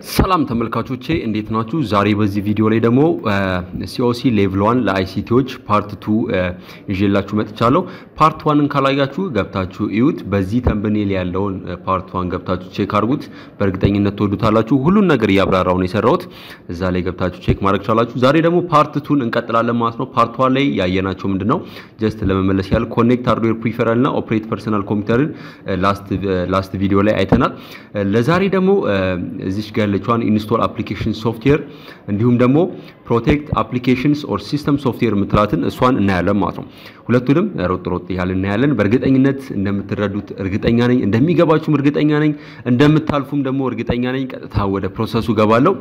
ሰላም ተመልካቾቼ እንዴት ናችሁ? ዛሬ በዚህ ቪዲዮ ላይ ደግሞ ሲኦሲ ሌቭል ዋን ለአይሲቲዎች ፓርት ቱ ይዤላችሁ መጥቻለሁ። ፓርት ዋንን ካላያችሁ ገብታችሁ እዩት። በዚህ ተምብኔል ያለውን ፓርት ዋን ገብታችሁ ቼክ አድርጉት። በእርግጠኝነት ትወዱታላችሁ። ሁሉን ነገር እያብራራው ነው የሰራሁት። እዛ ላይ ገብታችሁ ቼክ ማድረግ ቻላችሁ። ዛሬ ደግሞ ፓርት ቱን እንቀጥላለን ማለት ነው። ፓርት ዋን ላይ ያየናቸው ምንድን ነው? ጀስት ለመመለስ ያህል ኮኔክት ሃርድዌር ፕሪፈራል እና ኦፕሬት ፐርሰናል ኮምፒውተርን ላስት ቪዲዮ ላይ አይተናል። ለዛሬ ደግሞ እዚች ጋር ያለችዋን ኢንስቶል አፕሊኬሽን ሶፍትዌር እንዲሁም ደግሞ ፕሮቴክት አፕሊኬሽንስ ኦር ሲስተም ሶፍትዌር የምትላትን እሷን እናያለን ማለት ነው። ሁለቱንም ሮጥ ሮጥ ያህል እናያለን። በእርግጠኝነት እንደምትረዱት እርግጠኛ ነኝ፣ እንደሚገባችሁም እርግጠኛ ነኝ፣ እንደምታልፉም ደግሞ እርግጠኛ ነኝ። ቀጥታ ወደ ፕሮሰሱ ገባለሁ።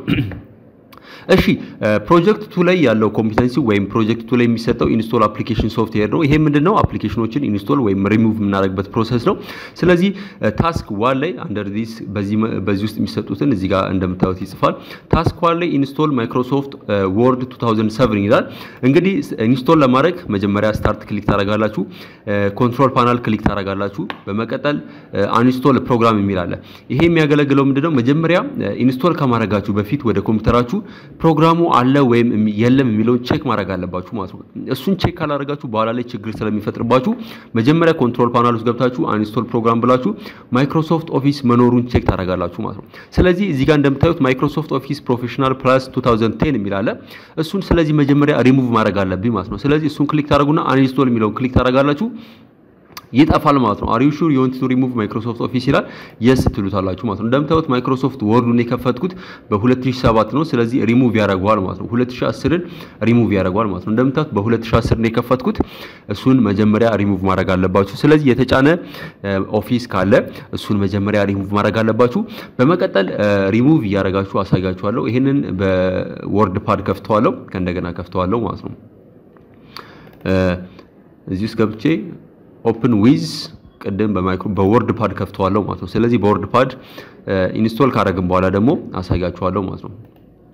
እሺ ፕሮጀክት ቱ ላይ ያለው ኮምፒተንሲ ወይም ፕሮጀክት ቱ ላይ የሚሰጠው ኢንስቶል አፕሊኬሽን ሶፍትዌር ነው። ይሄ ምንድነው? አፕሊኬሽኖችን ኢንስቶል ወይም ሪሙቭ የምናደርግበት ፕሮሰስ ነው። ስለዚህ ታስክ ዋን ላይ አንደር ዲስ በዚህ ውስጥ የሚሰጡትን እዚህ ጋር እንደምታዩት ይጽፋል። ታስክ ዋን ላይ ኢንስቶል ማይክሮሶፍት ወርድ 2007 ይላል። እንግዲህ ኢንስቶል ለማድረግ መጀመሪያ ስታርት ክሊክ ታደርጋላችሁ፣ ኮንትሮል ፓናል ክሊክ ታደርጋላችሁ። በመቀጠል አንስቶል ፕሮግራም የሚል አለ። ይሄ የሚያገለግለው ምንድነው? መጀመሪያ ኢንስቶል ከማድረጋችሁ በፊት ወደ ኮምፒውተራችሁ ፕሮግራሙ አለ ወይም የለም የሚለውን ቼክ ማድረግ አለባችሁ ማለት ነው። እሱን ቼክ ካላደረጋችሁ በኋላ ላይ ችግር ስለሚፈጥርባችሁ መጀመሪያ ኮንትሮል ፓናል ውስጥ ገብታችሁ አንስቶል ፕሮግራም ብላችሁ ማይክሮሶፍት ኦፊስ መኖሩን ቼክ ታደርጋላችሁ ማለት ነው። ስለዚህ እዚህ ጋር እንደምታዩት ማይክሮሶፍት ኦፊስ ፕሮፌሽናል ፕላስ 2010 የሚል አለ። እሱን ስለዚህ መጀመሪያ ሪሙቭ ማድረግ አለብኝ ማለት ነው። ስለዚህ እሱን ክሊክ ታደርጉና አንስቶል የሚለውን ክሊክ ታደርጋላችሁ ይጠፋል ማለት ነው። አር ዩ ሹር ዩ ዋንት ቱ ሪሙቭ ማይክሮሶፍት ኦፊስ ይላል። የስ ትሉታላችሁ ማለት ነው። እንደምታዩት ማይክሮሶፍት ወርዱን የከፈትኩት በ2007 ነው። ስለዚህ ሪሙቭ ያደርገዋል ማለት ነው። 2010ን ሪሙቭ ያደርገዋል ማለት ነው። እንደምታዩት በ2010 ነው የከፈትኩት። እሱን መጀመሪያ ሪሙቭ ማድረግ አለባችሁ። ስለዚህ የተጫነ ኦፊስ ካለ እሱን መጀመሪያ ሪሙቭ ማድረግ አለባችሁ። በመቀጠል ሪሙቭ እያደረጋችሁ አሳያችኋለሁ። ይህንን በወርድ ፓድ ከፍተዋለሁ፣ ከእንደገና ከፍተዋለሁ ማለት ነው። እዚህ ውስጥ ገብቼ ኦፕን ዊዝ ቅድም በማይክሮ በወርድ ፓድ ከፍተዋለሁ ማለት ነው። ስለዚህ በወርድ ፓድ ኢንስቶል ካደረግን በኋላ ደግሞ አሳያችኋለሁ ማለት ነው።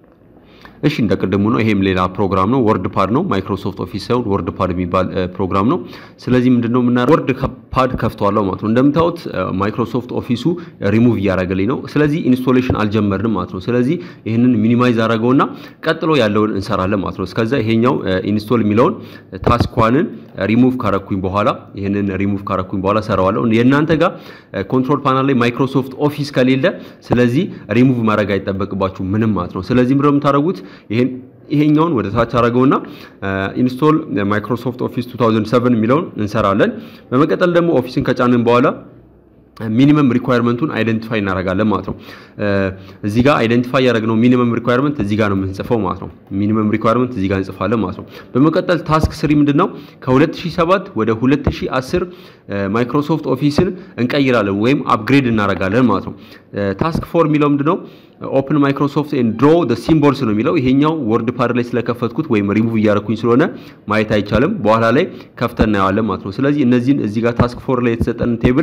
እሺ እንደ ቅድሙ ነው። ይሄም ሌላ ፕሮግራም ነው። ወርድ ፓድ ነው። ማይክሮሶፍት ኦፊስ ሳይሆን ወርድ ፓድ የሚባል ፕሮግራም ነው። ስለዚህ ምንድነው የምናደርገው? ወርድ ፓድ ከፍተዋለሁ ማለት ነው። እንደምታዩት ማይክሮሶፍት ኦፊሱ ሪሙቭ እያደረገልኝ ነው። ስለዚህ ኢንስቶሌሽን አልጀመርንም ማለት ነው። ስለዚህ ይህንን ሚኒማይዝ አደረገውና ቀጥሎ ያለውን እንሰራለን ማለት ነው። እስከዛ ይሄኛው ኢንስቶል የሚለውን ታስኳንን ሪሙቭ ካረኩኝ በኋላ ይህንን ሪሙቭ ካረኩኝ በኋላ ሰራዋለሁ። የእናንተ ጋር ኮንትሮል ፓናል ላይ ማይክሮሶፍት ኦፊስ ከሌለ ስለዚህ ሪሙቭ ማድረግ አይጠበቅባችሁ ምንም ማለት ነው። ስለዚህ ምንድነው የምታደርጉት ይሄን ይሄኛውን ወደ ታች አደረገውና ኢንስቶል ማይክሮሶፍት ኦፊስ 2007 የሚለውን እንሰራለን። በመቀጠል ደግሞ ኦፊስን ከጫንን በኋላ ሚኒመም ሪኳየርመንቱን አይደንቲፋይ እናደርጋለን ማለት ነው። እዚህ ጋር አይደንቲፋይ ያደረግነው ሚኒመም ሪኳየርመንት እዚህ ጋር ነው የምንጽፈው ማለት ነው። ሚኒመም ሪኳየርመንት እዚህ ጋር እንጽፋለን ማለት ነው። በመቀጠል ታስክ ስሪ ምንድን ነው? ከ2007 ወደ 2010 ማይክሮሶፍት ኦፊስን እንቀይራለን ወይም አፕግሬድ እናደርጋለን ማለት ነው። ታስክ ፎር የሚለው ምንድን ነው? ኦፕን ማይክሮሶፍት ኤንድ ድሮ ደ ሲምቦልስ ነው የሚለው። ይሄኛው ወርድ ፓድ ላይ ስለከፈትኩት ወይም ሪሙቭ እያደረኩኝ ስለሆነ ማየት አይቻልም። በኋላ ላይ ከፍተን እናየዋለን ማለት ነው። ስለዚህ እነዚህን እዚህ ጋር ታስክ ፎር ላይ የተሰጠን ቴብል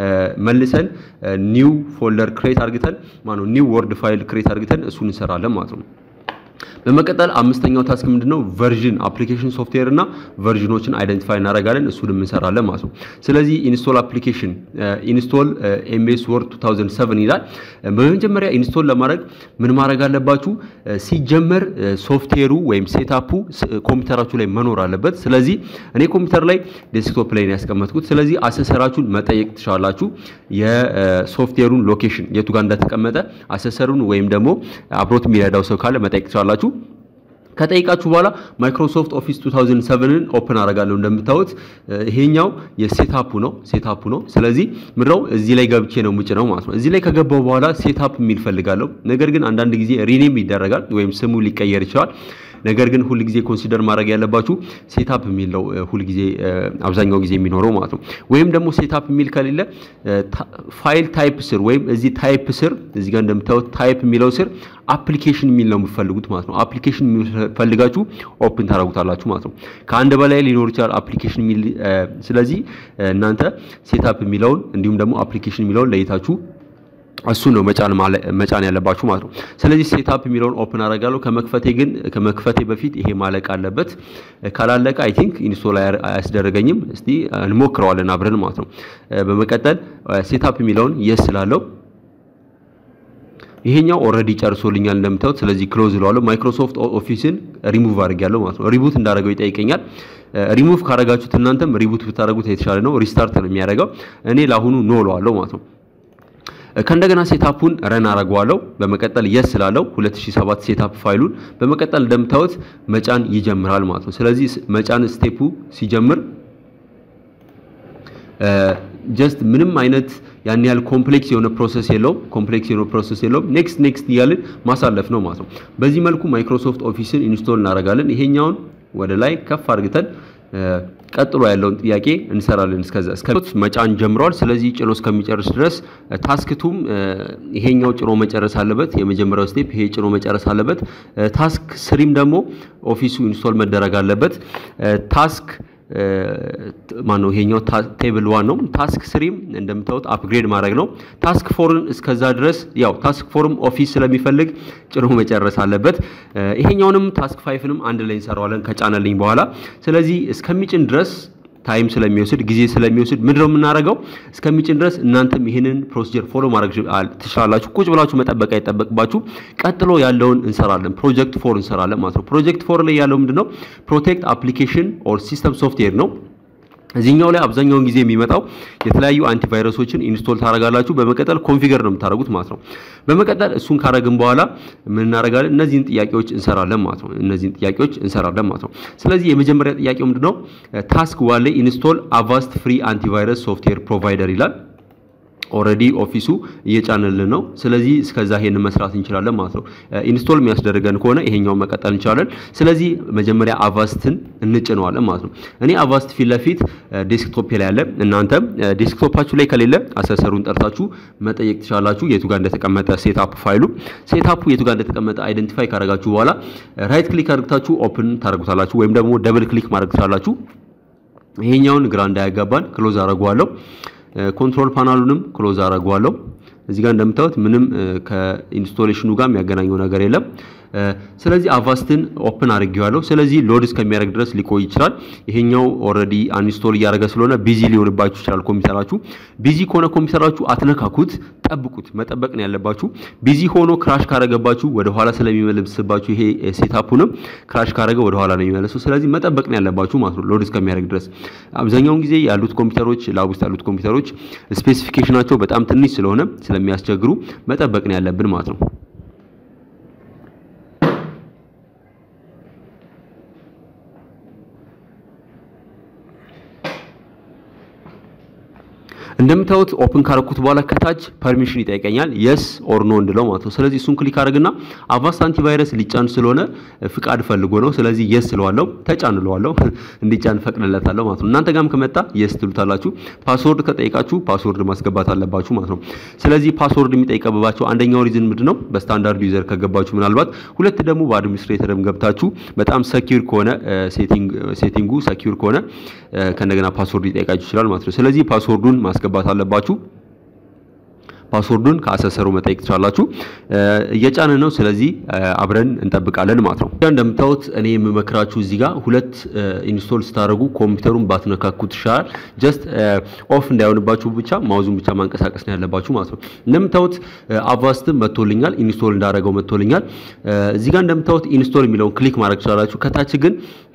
መልሰን ኒው ፎልደር ክሬት አድርግተን ማነው ኒው ወርድ ፋይል ክሬት አድርግተን እሱን እንሰራለን ማለት ነው። በመቀጠል አምስተኛው ታስክ ምንድነው? ቨርዥን አፕሊኬሽን ሶፍትዌር እና ቨርዥኖችን አይደንቲፋይ እናደርጋለን እሱንም እንሰራለን ማለት ነው። ስለዚህ ኢንስቶል አፕሊኬሽን ኢንስቶል ኤምኤስ ወርድ 2007 ይላል። በመጀመሪያ ኢንስቶል ለማድረግ ምን ማድረግ አለባችሁ? ሲጀመር ሶፍትዌሩ ወይም ሴታፑ ኮምፒውተራችሁ ላይ መኖር አለበት። ስለዚህ እኔ ኮምፒውተር ላይ ዴስክቶፕ ላይ ነው ያስቀመጥኩት። ስለዚህ አሰሰራችሁን መጠየቅ ትችላላችሁ። የሶፍትዌሩን ሎኬሽን የቱ ጋር እንደተቀመጠ አሰሰሩን ወይም ደግሞ አብሮት የሚረዳው ሰው ካለ መጠየቅ ትችላላችሁ። ከጠይቃችሁ በኋላ ማይክሮሶፍት ኦፊስ 2007ን ኦፕን አደርጋለሁ። እንደምታዩት ይሄኛው የሴታፑ ነው ሴታፑ ነው። ስለዚህ ምድረው እዚህ ላይ ገብቼ ነው ምጭ ነው ማለት ነው። እዚህ ላይ ከገባው በኋላ ሴታፕ የሚል ፈልጋለሁ። ነገር ግን አንዳንድ ጊዜ ሪኔም ይደረጋል ወይም ስሙ ሊቀየር ይችላል። ነገር ግን ሁል ጊዜ ኮንሲደር ማድረግ ያለባችሁ ሴታፕ የሚል ነው ሁል ጊዜ አብዛኛው ጊዜ የሚኖረው ማለት ነው። ወይም ደግሞ ሴታፕ የሚል ከሌለ ፋይል ታይፕ ስር ወይም እዚህ ታይፕ ስር እዚህ ጋር እንደምታዩት ታይፕ የሚለው ስር አፕሊኬሽን የሚል ነው የምትፈልጉት ማለት ነው። አፕሊኬሽን ፈልጋችሁ ኦፕን ታደርጉታላችሁ ማለት ነው። ከአንድ በላይ ሊኖር ይችላል አፕሊኬሽን የሚል ስለዚህ እናንተ ሴታፕ የሚለውን እንዲሁም ደግሞ አፕሊኬሽን የሚለውን ለይታችሁ እሱ ነው መጫን መጫን ያለባችሁ ማለት ነው። ስለዚህ ሴታፕ የሚለውን ኦፕን አደርጋለሁ። ከመክፈቴ ግን ከመክፈቴ በፊት ይሄ ማለቅ አለበት። ካላለቀ አይ ቲንክ ኢንስቶል አያስደረገኝም። እስቲ እንሞክረዋለን አብረን ማለት ነው። በመቀጠል ሴታፕ የሚለውን የስ ስላለው ይሄኛው ኦልሬዲ ጨርሶልኛል እንደምታዩት። ስለዚህ ክሎዝ እለዋለሁ። ማይክሮሶፍት ኦፊስን ሪሙቭ አድርጌያለሁ ማለት ነው። ሪቡት እንዳደረገው ይጠይቀኛል። ሪሙቭ ካረጋችሁት እናንተም ሪቡት ብታደረጉት የተሻለ ነው። ሪስታርት ነው የሚያደርገው። እኔ ለአሁኑ ኖ እለዋለሁ ማለት ነው። ከእንደገና ሴታፑን ረን አረገዋለሁ። በመቀጠል የስ ስላለው 2007 ሴታፕ ፋይሉን በመቀጠል እንደምታዩት መጫን ይጀምራል ማለት ነው። ስለዚህ መጫን ስቴፑ ሲጀምር ጀስት ምንም አይነት ያን ያህል ኮምፕሌክስ የሆነ ፕሮሰስ የለውም። ኮምፕሌክስ የሆነ ፕሮሰስ የለውም። ኔክስት ኔክስት እያልን ማሳለፍ ነው ማለት ነው። በዚህ መልኩ ማይክሮሶፍት ኦፊስን ኢንስቶል እናደርጋለን። ይሄኛውን ወደ ላይ ከፍ አድርግተን ቀጥሎ ያለውን ጥያቄ እንሰራለን። እስከዛ እስከ መጫን ጀምሯል። ስለዚህ ጭኖ እስከሚጨርስ ድረስ ታስክቱም ይሄኛው ጭኖ መጨረስ አለበት። የመጀመሪያው ስቴፕ ይሄ ጭኖ መጨረስ አለበት። ታስክ ስሪም ደግሞ ኦፊሱ ኢንስቶል መደረግ አለበት። ታስክ ማነው ይሄኛው ቴብል ዋን ነው። ታስክ ስሪም እንደምታዩት አፕግሬድ ማድረግ ነው። ታስክ ፎርን እስከዛ ድረስ ያው ታስክ ፎርም ኦፊስ ስለሚፈልግ ጭኖ መጨረስ አለበት። ይሄኛውንም ታስክ ፋይፍንም አንድ ላይ እንሰራዋለን ከጫነልኝ በኋላ። ስለዚህ እስከሚጭን ድረስ ታይም ስለሚወስድ ጊዜ ስለሚወስድ ምንድን ነው የምናደርገው? እስከሚጭን ድረስ እናንተም ይህንን ፕሮሲጀር ፎሎ ማድረግ ትችላላችሁ። ቁጭ ብላችሁ መጠበቅ አይጠበቅባችሁ። ቀጥሎ ያለውን እንሰራለን። ፕሮጀክት ፎር እንሰራለን ማለት ነው። ፕሮጀክት ፎር ላይ ያለው ምንድን ነው? ፕሮቴክት አፕሊኬሽን ኦር ሲስተም ሶፍትዌር ነው። እዚህኛው ላይ አብዛኛውን ጊዜ የሚመጣው የተለያዩ አንቲቫይረሶችን ኢንስቶል ታደርጋላችሁ። በመቀጠል ኮንፊገር ነው የምታደርጉት ማለት ነው። በመቀጠል እሱን ካረግን በኋላ ምን እናደርጋለን? እነዚህን ጥያቄዎች እንሰራለን ማለት ነው። እነዚህን ጥያቄዎች እንሰራለን ማለት ነው። ስለዚህ የመጀመሪያ ጥያቄው ምንድነው? ታስክ ዋን ላይ ኢንስቶል አቫስት ፍሪ አንቲቫይረስ ሶፍትዌር ፕሮቫይደር ይላል። ኦልሬዲ ኦፊሱ እየጫነልን ነው። ስለዚህ እስከዛ ይሄንን መስራት እንችላለን ማለት ነው። ኢንስቶል የሚያስደርገን ከሆነ ይሄኛውን መቀጠል እንችላለን። ስለዚህ መጀመሪያ አቫስትን እንጭነዋለን ማለት ነው። እኔ አቫስት ፊት ለፊት ዴስክቶፕ ላይ ያለ፣ እናንተም ዴስክቶፓችሁ ላይ ከሌለ አሰሰሩን ጠርታችሁ መጠየቅ ትችላላችሁ። የቱ ጋር እንደተቀመጠ ሴትአፕ ፋይሉ ሴትአፑ የቱ ጋር እንደተቀመጠ አይደንቲፋይ ካደረጋችሁ በኋላ ራይት ክሊክ አድርግታችሁ ኦፕን ታደርጉታላችሁ፣ ወይም ደግሞ ደብል ክሊክ ማድረግ ትችላላችሁ። ይሄኛውን ግራ እንዳያጋባን ክሎዝ አደርገዋለሁ። ኮንትሮል ፓናሉንም ክሎዝ አደርገዋለሁ። እዚህ ጋር እንደምታዩት ምንም ከኢንስቶሌሽኑ ጋር የሚያገናኘው ነገር የለም። ስለዚህ አቫስትን ኦፕን አድርጌዋለሁ። ስለዚህ ሎድ እስከሚያደርግ ድረስ ሊቆይ ይችላል። ይሄኛው ኦልሬዲ አንኢንስቶል እያደረገ ስለሆነ ቢዚ ሊሆንባችሁ ይችላል ኮምፒውተራችሁ። ቢዚ ከሆነ ኮምፒውተራችሁ አትነካኩት፣ ጠብቁት። መጠበቅ ነው ያለባችሁ። ቢዚ ሆኖ ክራሽ ካረገባችሁ ወደ ኋላ ስለሚመልስባችሁ ይሄ ሴታፑንም ክራሽ ካረገ ወደ ኋላ ነው የሚመለሰው። ስለዚህ መጠበቅ ነው ያለባችሁ ማለት ነው ሎድ እስከሚያደርግ ድረስ። አብዛኛውን ጊዜ ያሉት ኮምፒውተሮች ላብ ውስጥ ያሉት ኮምፒውተሮች ስፔሲፊኬሽናቸው በጣም ትንሽ ስለሆነ ስለሚያስቸግሩ መጠበቅ ነው ያለብን ማለት ነው። እንደምታዩት ኦፕን ካረኩት በኋላ ከታች ፐርሚሽን ይጠይቀኛል የስ ኦር ኖ እንድለው ማለት ነው። ስለዚህ እሱን ክሊክ አድርግና አቫስት አንቲቫይረስ ሊጫን ስለሆነ ፍቃድ ፈልጎ ነው። ስለዚህ የስ ስለዋለው ተጫን እለዋለሁ እንዲጫን ፈቅድለታለሁ ማለት ነው። እናንተ ጋርም ከመጣ የስ ትሉታላችሁ። ፓስወርድ ከጠይቃችሁ ፓስወርድ ማስገባት አለባችሁ ማለት ነው። ስለዚህ ፓስወርድ የሚጠይቀብባቸው አንደኛው ሪዝን ምንድን ነው? በስታንዳርድ ዩዘር ከገባችሁ ምናልባት፣ ሁለት ደግሞ በአድሚኒስትሬተርም ገብታችሁ በጣም ሰኪዩር ከሆነ ሴቲንጉ ሰኪዩር ከሆነ ከእንደገና ፓስወርድ ሊጠይቃችሁ ይችላል ማለት ነው። ስለዚህ ፓስወርዱን ማስገባት አለባችሁ። ፓስወርዱን ከአሰሰሩ መጠየቅ ትችላላችሁ። እየጫነ ነው። ስለዚህ አብረን እንጠብቃለን ማለት ነው። እንደምታዩት እኔ የምመክራችሁ እዚህ ጋር ሁለት ኢንስቶል ስታደርጉ ኮምፒውተሩን ባትነካኩት ይሻላል። ጀስት ኦፍ እንዳይሆንባችሁ ብቻ ማውዙን ብቻ ማንቀሳቀስ ነው ያለባችሁ ማለት ነው። እንደምታዩት አቫስትም መጥቶልኛል፣ ኢንስቶል እንዳደረገው መጥቶልኛል። እዚህ ጋር እንደምታዩት ኢንስቶል የሚለውን ክሊክ ማድረግ ትችላላችሁ። ከታች ግን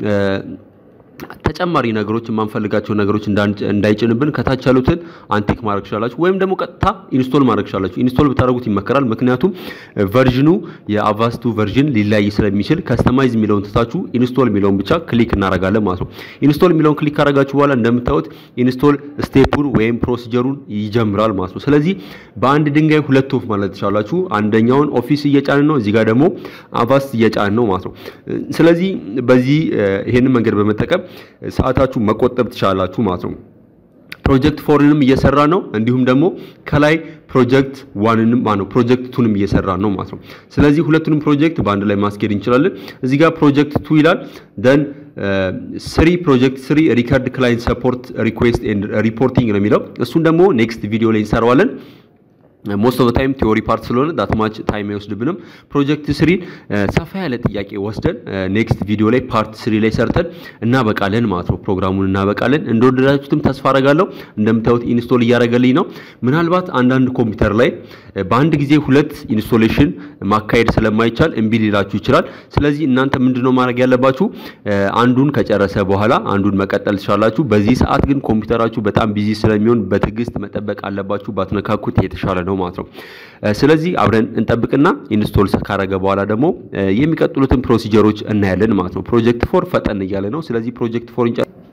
ተጨማሪ ነገሮች የማንፈልጋቸው ነገሮች እንዳይጭንብን ከታች ያሉትን አንቲክ ማድረግ ትችላላችሁ፣ ወይም ደግሞ ቀጥታ ኢንስቶል ማድረግ ትችላላችሁ። ኢንስቶል ብታደርጉት ይመከራል። ምክንያቱም ቨርዥኑ የአቫስቱ ቨርዥን ሊለያይ ስለሚችል ከስተማይዝ የሚለውን ትታችሁ ኢንስቶል የሚለውን ብቻ ክሊክ እናደርጋለን ማለት ነው። ኢንስቶል የሚለውን ክሊክ ካደረጋችሁ በኋላ እንደምታዩት ኢንስቶል ስቴፑን ወይም ፕሮሲጀሩን ይጀምራል ማለት ነው። ስለዚህ በአንድ ድንጋይ ሁለት ወፍ ማለት ትችላላችሁ። አንደኛውን ኦፊስ እየጫንን ነው፣ እዚህ ጋር ደግሞ አቫስት እየጫንን ነው ማለት ነው። ስለዚህ በዚህ ይሄንን መንገድ በመጠቀም ሰዓታችሁ መቆጠብ ትችላላችሁ ማለት ነው። ፕሮጀክት ፎርንም እየሰራ ነው። እንዲሁም ደግሞ ከላይ ፕሮጀክት ዋንንም ማነው ፕሮጀክት ቱንም እየሰራ ነው ማለት ነው። ስለዚህ ሁለቱንም ፕሮጀክት በአንድ ላይ ማስኬድ እንችላለን። እዚህ ጋር ፕሮጀክት ቱ ይላል ደን ስሪ ፕሮጀክት ስሪ ሪከርድ ክላይንት ሰፖርት ሪኩዌስት ኤንድ ሪፖርቲንግ ነው የሚለው። እሱን ደግሞ ኔክስት ቪዲዮ ላይ እንሰራዋለን። ሞስት ኦፍ ታይም ቲዮሪ ፓርት ስለሆነ ዳትማች ታይም አይወስድብንም። ፕሮጀክት ስሪ ሰፋ ያለ ጥያቄ ወስደን ኔክስት ቪዲዮ ላይ ፓርት ስሪ ላይ ሰርተን እናበቃለን ማለት ነው። ፕሮግራሙን እናበቃለን። እንደወደዳችሁትም ተስፋ አረጋለሁ። እንደምታዩት ኢንስቶል እያደረገልኝ ነው። ምናልባት አንዳንድ ኮምፒውተር ላይ በአንድ ጊዜ ሁለት ኢንስቶሌሽን ማካሄድ ስለማይቻል እምቢ ሊላችሁ ይችላል። ስለዚህ እናንተ ምንድነው ማድረግ ያለባችሁ? አንዱን ከጨረሰ በኋላ አንዱን መቀጠል ትችላላችሁ። በዚህ ሰዓት ግን ኮምፒውተራችሁ በጣም ቢዚ ስለሚሆን በትዕግስት መጠበቅ አለባችሁ። ባትነካኩት የተሻለ ነው ማለት ነው። ስለዚህ አብረን እንጠብቅና ኢንስቶል ካረገ በኋላ ደግሞ የሚቀጥሉትን ፕሮሲጀሮች እናያለን ማለት ነው። ፕሮጀክት ፎር ፈጠን እያለ ነው። ስለዚህ ፕሮጀክት ፎር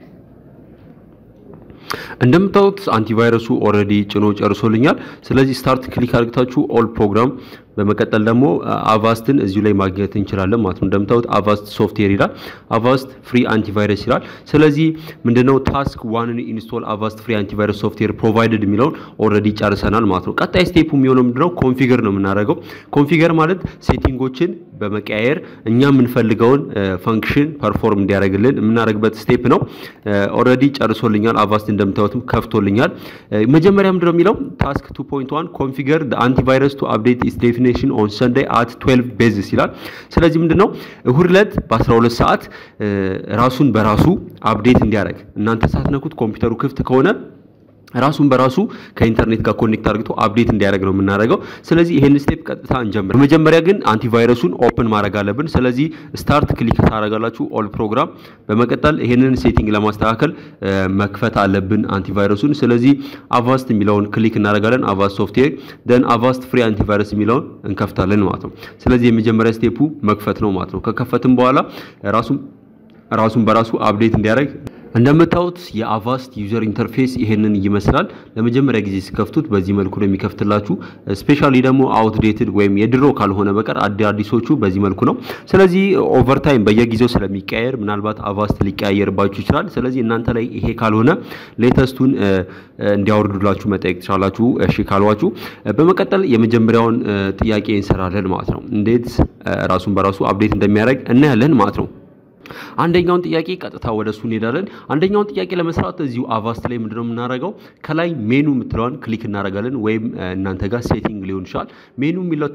እንደምታዩት አንቲቫይረሱ ኦልሬዲ ጭኖ ጨርሶልኛል። ስለዚህ ስታርት ክሊክ አድርጋችሁ ኦል ፕሮግራም በመቀጠል ደግሞ አቫስትን እዚሁ ላይ ማግኘት እንችላለን ማለት ነው። እንደምታዩት አቫስት ሶፍትዌር ይላል። አቫስት ፍሪ አንቲቫይረስ ይላል። ስለዚህ ምንድነው ታስክ ዋንን ኢንስቶል አቫስት ፍሪ አንቲቫይረስ ሶፍትዌር ፕሮቫይደድ የሚለውን ኦልሬዲ ጨርሰናል ማለት ነው። ቀጣይ ስቴፑ የሚሆነው ምንድነው ኮንፊገር ነው የምናደርገው። ኮንፊገር ማለት ሴቲንጎችን በመቀያየር እኛ የምንፈልገውን ፈንክሽን ፐርፎርም እንዲያደርግልን የምናደርግበት ስቴፕ ነው። ኦልሬዲ ጨርሶልኛል። አቫስት እንደምታዩትም ከፍቶልኛል። መጀመሪያ ምንድነው የሚለው ታስክ 2.1 ኮንፊገር አንቲቫይረስ ቱ አፕዴት ኢስ ዴፊኔሽን ኦን ሰንዴይ አት 12 ቤዝስ ይላል። ስለዚህ ምንድነው እሁድ ዕለት በ12 ሰዓት ራሱን በራሱ አፕዴት እንዲያደርግ እናንተ ሳትነኩት ኮምፒውተሩ ክፍት ከሆነ ራሱን በራሱ ከኢንተርኔት ጋር ኮኔክት አድርግቶ አፕዴት እንዲያደርግ ነው የምናደርገው። ስለዚህ ይሄን ስቴፕ ቀጥታ እንጀምር። በመጀመሪያ ግን አንቲቫይረሱን ኦፕን ማድረግ አለብን። ስለዚህ ስታርት ክሊክ ታደርጋላችሁ ኦል ፕሮግራም። በመቀጠል ይሄንን ሴቲንግ ለማስተካከል መክፈት አለብን አንቲቫይረሱን። ስለዚህ አቫስት የሚለውን ክሊክ እናደርጋለን። አቫስት ሶፍትዌር ደን አቫስት ፍሪ አንቲቫይረስ የሚለውን እንከፍታለን ማለት ነው። ስለዚህ የመጀመሪያ ስቴፑ መክፈት ነው ማለት ነው። ከከፈትም በኋላ ራሱን ራሱን በራሱ አፕዴት እንዲያደርግ እንደምታዩት የአቫስት ዩዘር ኢንተርፌስ ይሄንን ይመስላል። ለመጀመሪያ ጊዜ ሲከፍቱት በዚህ መልኩ ነው የሚከፍትላችሁ። ስፔሻሊ ደግሞ አውትዴትድ ወይም የድሮ ካልሆነ በቀር አዲሶቹ በዚህ መልኩ ነው። ስለዚህ ኦቨርታይም በየጊዜው ስለሚቀያየር ምናልባት አቫስት ሊቀያየርባችሁ ይችላል። ስለዚህ እናንተ ላይ ይሄ ካልሆነ ሌተስቱን እንዲያወርዱላችሁ መጠየቅ ትችላላችሁ፣ እሺ ካሏችሁ። በመቀጠል የመጀመሪያውን ጥያቄ እንሰራለን ማለት ነው። እንዴት ራሱን በራሱ አፕዴት እንደሚያደርግ እናያለን ማለት ነው። አንደኛውን ጥያቄ ቀጥታ ወደ እሱ እንሄዳለን። አንደኛውን ጥያቄ ለመስራት እዚሁ አቫስት ላይ ምንድነው የምናደርገው? ከላይ ሜኑ የምትለዋን ክሊክ እናደርጋለን፣ ወይም እናንተ ጋር ሴቲንግ ሊሆን ይችላል። ሜኑ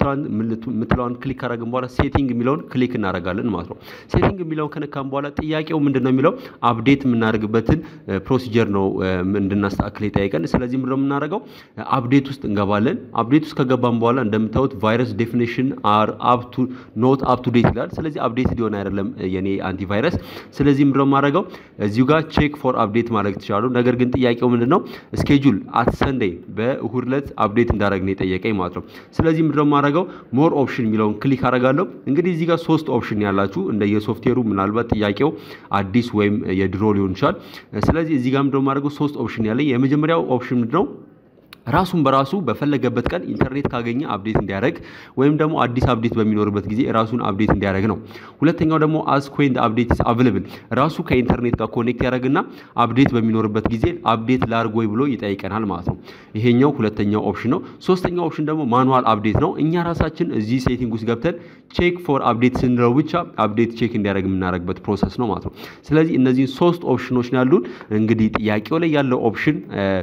የምትለዋን ክሊክ ካደረግን በኋላ ሴቲንግ የሚለውን ክሊክ እናደርጋለን ማለት ነው። ሴቲንግ የሚለውን ከነካም በኋላ ጥያቄው ምንድነው የሚለው አፕዴት የምናደርግበትን ፕሮሲጀር ነው እንድናስተካክል የጠየቀን። ስለዚህ ምንድነው የምናደርገው? አፕዴት ውስጥ እንገባለን። አፕዴት ውስጥ ከገባን በኋላ እንደምታዩት ቫይረስ ዴፊኒሽን አር አፕ ቱ ኖት አፕ ቱ ዴት ይላል። ስለዚህ አፕዴት ሊሆን አይደለም የኔ አንቲቫይረስ ስለዚህ ምንድነው የማደርገው እዚሁ ጋር ቼክ ፎር አፕዴት ማድረግ ትችላሉ። ነገር ግን ጥያቄው ምንድነው ስኬጁል አት ሰንዴይ በእሁድ ዕለት አፕዴት እንዳደረግ ነው የጠየቀኝ ማለት ነው። ስለዚህ ምንድነው የማደርገው ሞር ኦፕሽን የሚለውን ክሊክ አደርጋለሁ። እንግዲህ እዚህ ጋር ሶስት ኦፕሽን ያላችሁ እንደ የሶፍትዌሩ ምናልባት ጥያቄው አዲስ ወይም የድሮ ሊሆን ይችላል። ስለዚህ እዚህ ጋር ምንድነው የማደርገው ሶስት ኦፕሽን ያለኝ የመጀመሪያው ኦፕሽን ምንድነው ራሱን በራሱ በፈለገበት ቀን ኢንተርኔት ካገኘ አፕዴት እንዲያደርግ ወይም ደግሞ አዲስ አፕዴት በሚኖርበት ጊዜ ራሱን አፕዴት እንዲያደርግ ነው። ሁለተኛው ደግሞ አስ ኮይን አፕዴት ኢዝ አቬለብል ራሱ ከኢንተርኔት ጋር ኮኔክት ያደርግና አፕዴት በሚኖርበት ጊዜ አፕዴት ላርግ ወይ ብሎ ይጠይቀናል ማለት ነው። ይሄኛው ሁለተኛው ኦፕሽን ነው። ሶስተኛው ኦፕሽን ደግሞ ማኑዋል አፕዴት ነው። እኛ ራሳችን እዚህ ሴቲንግ ውስጥ ገብተን ቼክ ፎር አፕዴት ስንለው ብቻ አፕዴት ቼክ እንዲያደርግ የምናደርግበት ፕሮሰስ ነው ማለት ነው። ስለዚህ እነዚህን ሶስት ኦፕሽኖች ነው ያሉን። እንግዲህ ጥያቄው ላይ ያለው ኦፕሽን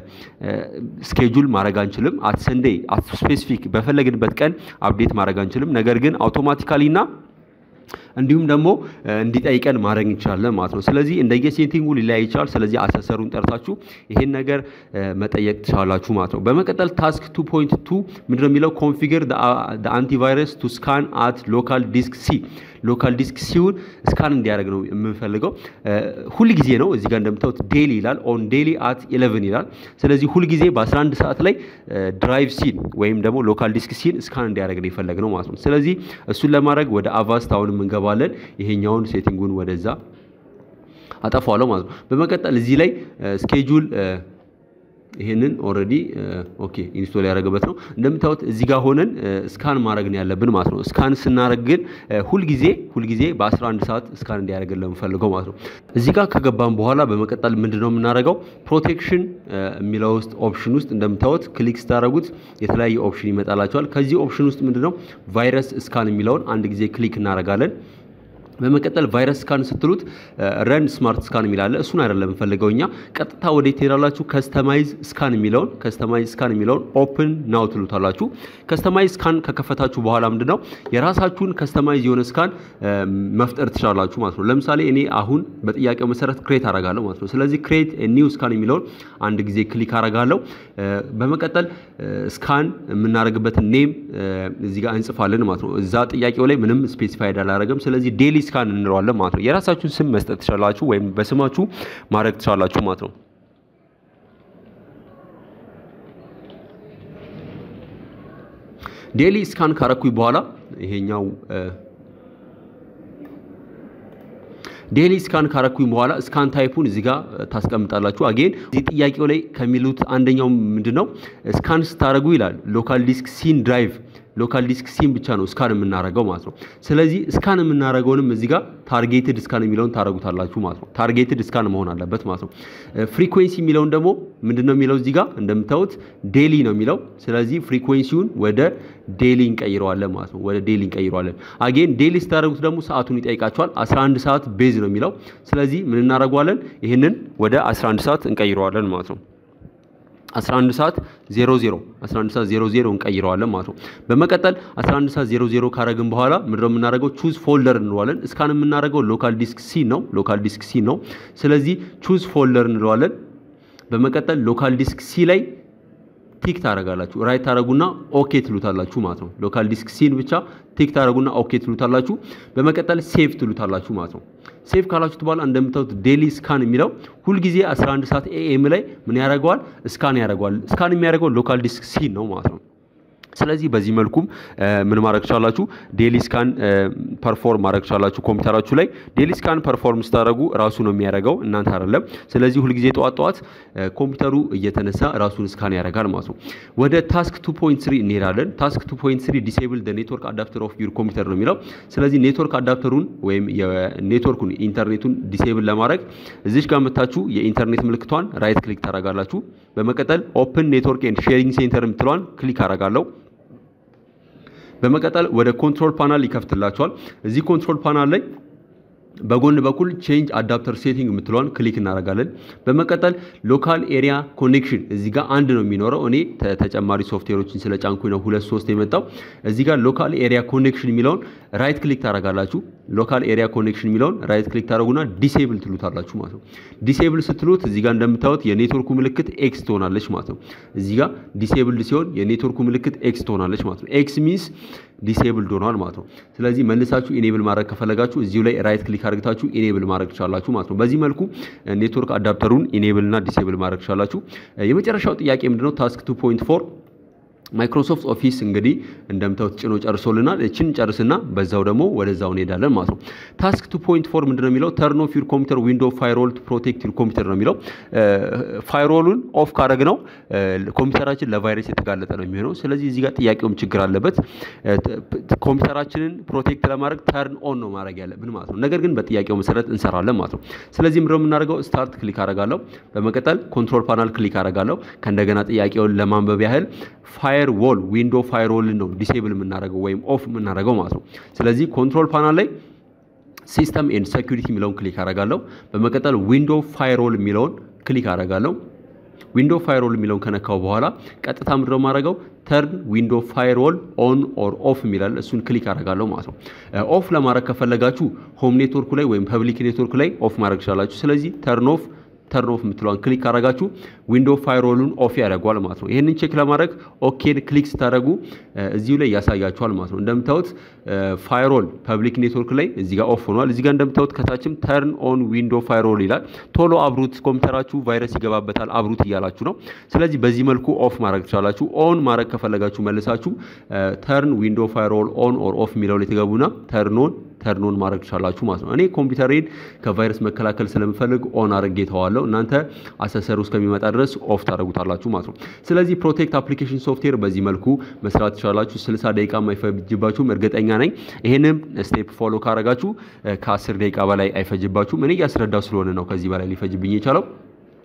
ስኬጁል ማድረግ አንችልም። አት ሰንዴይ አት ስፔሲፊክ በፈለግንበት ቀን አፕዴት ማድረግ አንችልም። ነገር ግን አውቶማቲካሊ እና እንዲሁም ደግሞ እንዲጠይቀን ማድረግ እንችላለን ማለት ነው። ስለዚህ እንደየ ሴቲንጉ ሊለያይ ይችላል። ስለዚህ አሰሰሩን ጠርታችሁ ይሄን ነገር መጠየቅ ትችላላችሁ ማለት ነው። በመቀጠል ታስክ 2.2 ምንድነው የሚለው ኮንፊገር አንቲቫይረስ ቱ ስካን አት ሎካል ዲስክ ሲ ሎካል ዲስክ ሲውን ስካን እንዲያደርግ ነው የምንፈልገው። ሁል ጊዜ ነው እዚህ ጋር እንደምታዩት ዴሊ ይላል ኦን ዴሊ አት 11 ይላል። ስለዚህ ሁል ጊዜ በ11 ሰዓት ላይ ድራይቭ ሲን ወይም ደግሞ ሎካል ዲስክ ሲን ስካን እንዲያደርግ ነው የፈለግነው ማለት ነው። ስለዚህ እሱን ለማድረግ ወደ አቫስት አሁንም እንገባለን። ይሄኛውን ሴቲንጉን ወደዛ አጠፋዋለሁ ማለት ነው። በመቀጠል እዚህ ላይ ስኬጁል ይሄንን ኦልሬዲ ኦኬ ኢንስቶል ያደረገበት ነው። እንደምታዩት እዚህ ጋር ሆነን ስካን ማድረግ ነው ያለብን ማለት ነው። ስካን ስናደርግ ግን ሁልጊዜ ሁልጊዜ በ11 ሰዓት ስካን እንዲያደርግልን ለምፈልገው ማለት ነው። እዚህ ጋር ከገባን በኋላ በመቀጠል ምንድን ነው የምናደርገው ፕሮቴክሽን የሚለው ውስጥ ኦፕሽን ውስጥ እንደምታዩት ክሊክ ስታደርጉት የተለያየ ኦፕሽን ይመጣላቸዋል። ከዚህ ኦፕሽን ውስጥ ምንድን ነው ቫይረስ ስካን የሚለውን አንድ ጊዜ ክሊክ እናደርጋለን። በመቀጠል ቫይረስ ስካን ስትሉት ረን ስማርት ስካን የሚላለ እሱን አይደለም የምፈልገው እኛ ቀጥታ ወደ ትሄዳላችሁ ከስተማይዝ ስካን የሚለውን ከስተማይዝ ስካን የሚለውን ኦፕን ናው ትሉታላችሁ። ከስተማይዝ ስካን ከከፈታችሁ በኋላ ምንድን ነው የራሳችሁን ከስተማይዝ የሆነ ስካን መፍጠር ትችላላችሁ ማለት ነው። ለምሳሌ እኔ አሁን በጥያቄው መሰረት ክሬት አረጋለሁ ማለት ነው። ስለዚህ ክሬት ኒው ስካን የሚለውን አንድ ጊዜ ክሊክ አረጋለሁ። በመቀጠል ስካን የምናደርግበትን ኔም እዚህ ጋር እንጽፋለን ማለት ነው። እዛ ጥያቄው ላይ ምንም ስፔሲፋይድ አላረገም። ስለዚህ ዴሊ ስካን እንለዋለን ማለት ነው። የራሳችሁን ስም መስጠት ትችላላችሁ ወይም በስማችሁ ማድረግ ትችላላችሁ ማለት ነው። ዴሊ ስካን ካረኩኝ በኋላ ይሄኛው ዴሊ ስካን ካረኩኝ በኋላ ስካን ታይፑን እዚህ ጋር ታስቀምጣላችሁ። አጌን እዚህ ጥያቄው ላይ ከሚሉት አንደኛው ምንድን ነው ስካን ስታደረጉ ይላል ሎካል ዲስክ ሲን ድራይቭ ሎካል ዲስክ ሲም ብቻ ነው ስካን የምናደርገው ማለት ነው። ስለዚህ ስካን የምናደርገውንም እዚህ ጋር ታርጌትድ ስካን የሚለውን ታደርጉታላችሁ ማለት ነው። ታርጌትድ ስካን መሆን አለበት ማለት ነው። ፍሪኩዌንሲ የሚለውን ደግሞ ምንድን ነው የሚለው እዚህ ጋር እንደምታዩት ዴሊ ነው የሚለው። ስለዚህ ፍሪኩዌንሲውን ወደ ዴሊ እንቀይረዋለን ማለት ነው። ወደ ዴሊ እንቀይረዋለን። አጌን ዴሊ ስታደርጉት ደግሞ ሰዓቱን ይጠይቃቸዋል። 11 ሰዓት ቤዝ ነው የሚለው። ስለዚህ ምን እናደርገዋለን? ይህንን ወደ 11 ሰዓት እንቀይረዋለን ማለት ነው። 11 ሰዓት 00 11 ሰዓት 00 እንቀይረዋለን ማለት ነው። በመቀጠል 11 ሰዓት 00 ካረግን በኋላ ምንድነው የምናደርገው? ቹዝ ፎልደር እንለዋለን። እስካን የምናደርገው ሎካል ዲስክ ሲ ነው። ሎካል ዲስክ ሲ ነው። ስለዚህ ቹዝ ፎልደር እንለዋለን። በመቀጠል ሎካል ዲስክ ሲ ላይ ቲክ ታደርጋላችሁ። ራይት ታደርጉና ኦኬ ትሉታላችሁ ማለት ነው። ሎካል ዲስክ ሲን ብቻ ቲክ ታደርጉና ኦኬ ትሉታላችሁ። በመቀጠል ሴቭ ትሉታላችሁ ማለት ነው። ሴቭ ካላችሁት በኋላ እንደምታዩት ዴሊ ስካን የሚለው ሁልጊዜ 11 ሰዓት ኤኤም ላይ ምን ያደርገዋል? ስካን ያደርገዋል። ስካን የሚያደርገው ሎካል ዲስክ ሲን ነው ማለት ነው። ስለዚህ በዚህ መልኩም ምን ማድረግ ቻላችሁ? ዴሊ ስካን ፐርፎርም ማድረግ ቻላችሁ ኮምፒውተራችሁ ላይ። ዴሊ ስካን ፐርፎርም ስታደርጉ ራሱ ነው የሚያደርገው እናንተ አይደለም። ስለዚህ ሁልጊዜ ጠዋት ጠዋት ኮምፒውተሩ እየተነሳ ራሱን ስካን ያደርጋል ማለት ነው። ወደ ታስክ 2.3 እንሄዳለን። ታስክ 2.3 ዲሴብል ኔትወርክ አዳፕተር ኦፍ ዩር ኮምፒውተር ነው የሚለው። ስለዚህ ኔትወርክ አዳፕተሩን ወይም የኔትወርኩን ኢንተርኔቱን ዲሴብል ለማድረግ እዚች ጋር መታችሁ የኢንተርኔት ምልክቷን ራይት ክሊክ ታደርጋላችሁ። በመቀጠል ኦፕን ኔትወርክ ኤንድ ሼሪንግ ሴንተር የምትለዋን ክሊክ አደርጋለሁ። በመቀጠል ወደ ኮንትሮል ፓናል ይከፍትላቸዋል። እዚህ ኮንትሮል ፓናል ላይ በጎን በኩል ቼንጅ አዳፕተር ሴቲንግ የምትለዋን ክሊክ እናደርጋለን። በመቀጠል ሎካል ኤሪያ ኮኔክሽን እዚህ ጋር አንድ ነው የሚኖረው። እኔ ተጨማሪ ሶፍትዌሮችን ስለ ጫንኩኝ ነው ሁለት ሶስት የመጣው። እዚህ ጋር ሎካል ኤሪያ ኮኔክሽን የሚለውን ራይት ክሊክ ታደርጋላችሁ። ሎካል ኤሪያ ኮኔክሽን የሚለውን ራይት ክሊክ ታደርጉና ዲሴብል ትሉታላችሁ ማለት ነው። ዲሴብል ስትሉት እዚህ ጋር እንደምታዩት የኔትወርኩ ምልክት ኤክስ ትሆናለች ማለት ነው። እዚህ ጋር ዲሴብልድ ሲሆን የኔትወርኩ ምልክት ኤክስ ትሆናለች ማለት ነው። ኤክስ ሚንስ ዲሴብልድ ሆኗል ማለት ነው። ስለዚህ መልሳችሁ ኢኔብል ማድረግ ከፈለጋችሁ እዚሁ ላይ ራይት ክሊክ አድርግታችሁ ኢኔብል ማድረግ ትችላላችሁ ማለት ነው። በዚህ መልኩ ኔትወርክ አዳፕተሩን ኢኔብል እና ዲሴብል ማድረግ ትችላላችሁ። የመጨረሻው ጥያቄ ምንድነው? ታስክ 2.4 ማይክሮሶፍት ኦፊስ እንግዲህ እንደምታዩት ጭኖ ጨርሶልናል። እችን ጨርስና በዛው ደግሞ ወደዛው እንሄዳለን ማለት ነው። ታስክ 2.4 ምንድነው የሚለው ተርን ኦፍ ዩር ኮምፒውተር ዊንዶ ፋይሮል ቱ ፕሮቴክት ዩር ኮምፒውተር ነው የሚለው። ፋይሮሉን ኦፍ ካረግ ነው ኮምፒውተራችን ለቫይረስ የተጋለጠ ነው የሚሆነው። ስለዚህ እዚህ ጋር ጥያቄውም ችግር አለበት። ኮምፒውተራችንን ፕሮቴክት ለማድረግ ተርን ኦን ነው ማድረግ ያለብን ማለት ነው። ነገር ግን በጥያቄው መሰረት እንሰራለን ማለት ነው። ስለዚህ ምንድነው የምናደርገው? ስታርት ክሊክ አረጋለሁ። በመቀጠል ኮንትሮል ፓናል ክሊክ አረጋለሁ። ከእንደገና ጥያቄውን ለማንበብ ያህል ፋየር ዎል ዊንዶ ፋየርዎልን ነው ዲሴብል የምናደርገው ወይም ኦፍ የምናደርገው ማለት ነው። ስለዚህ ኮንትሮል ፓናል ላይ ሲስተም ኤንድ ሴኩሪቲ የሚለውን ክሊክ አረጋለሁ። በመቀጠል ዊንዶ ፋየርዎል የሚለውን ክሊክ አረጋለሁ። ዊንዶ ፋየርዎል የሚለውን ከነካው በኋላ ቀጥታ ምድረው ማድረገው ተርን ዊንዶ ፋየርዎል ኦን ኦር ኦፍ የሚላል እሱን ክሊክ አረጋለሁ ማለት ነው። ኦፍ ለማድረግ ከፈለጋችሁ ሆም ኔትወርኩ ላይ ወይም ፐብሊክ ኔትወርክ ላይ ኦፍ ማድረግ ትችላላችሁ። ስለዚህ ተርን ኦፍ ተርን ኦፍ የምትለዋን ክሊክ ካረጋችሁ ዊንዶ ፋይሮሉን ኦፍ ያደርገዋል ማለት ነው። ይህንን ቼክ ለማድረግ ኦኬን ክሊክ ስታደርጉ እዚሁ ላይ ያሳያችኋል ማለት ነው። እንደምታዩት ፋይሮል ፐብሊክ ኔትወርክ ላይ እዚህ ጋር ኦፍ ሆኗል። እዚህ ጋር እንደምታዩት ከታችም ተርን ኦን ዊንዶ ፋይሮል ይላል። ቶሎ አብሩት፣ ኮምፒውተራችሁ ቫይረስ ይገባበታል አብሩት እያላችሁ ነው። ስለዚህ በዚህ መልኩ ኦፍ ማድረግ ትችላላችሁ። ኦን ማድረግ ከፈለጋችሁ መልሳችሁ ተርን ዊንዶ ፋይሮል ኦን ኦር ኦፍ የሚለው ላይ ትገቡና ተርኖን ተርኖን ማድረግ ትችላላችሁ ማለት ነው። እኔ ኮምፒውተሬን ከቫይረስ መከላከል ስለምፈልግ ኦን አድርጌ ተዋለሁ። እናንተ አሰሰሩ እስከሚመጣ ድረስ ኦፍ ታደርጉታላችሁ ማለት ነው። ስለዚህ ፕሮቴክት አፕሊኬሽን ሶፍትዌር በዚህ መልኩ መስራት ትችላላችሁ። 60 ደቂቃ የማይፈጅባችሁም እርግጠኛ ነኝ። ይሄንም ስቴፕ ፎሎ ካረጋችሁ ከ10 ደቂቃ በላይ አይፈጅባችሁም። እኔ እያስረዳው ስለሆነ ነው ከዚህ በላይ ሊፈጅብኝ የቻለው።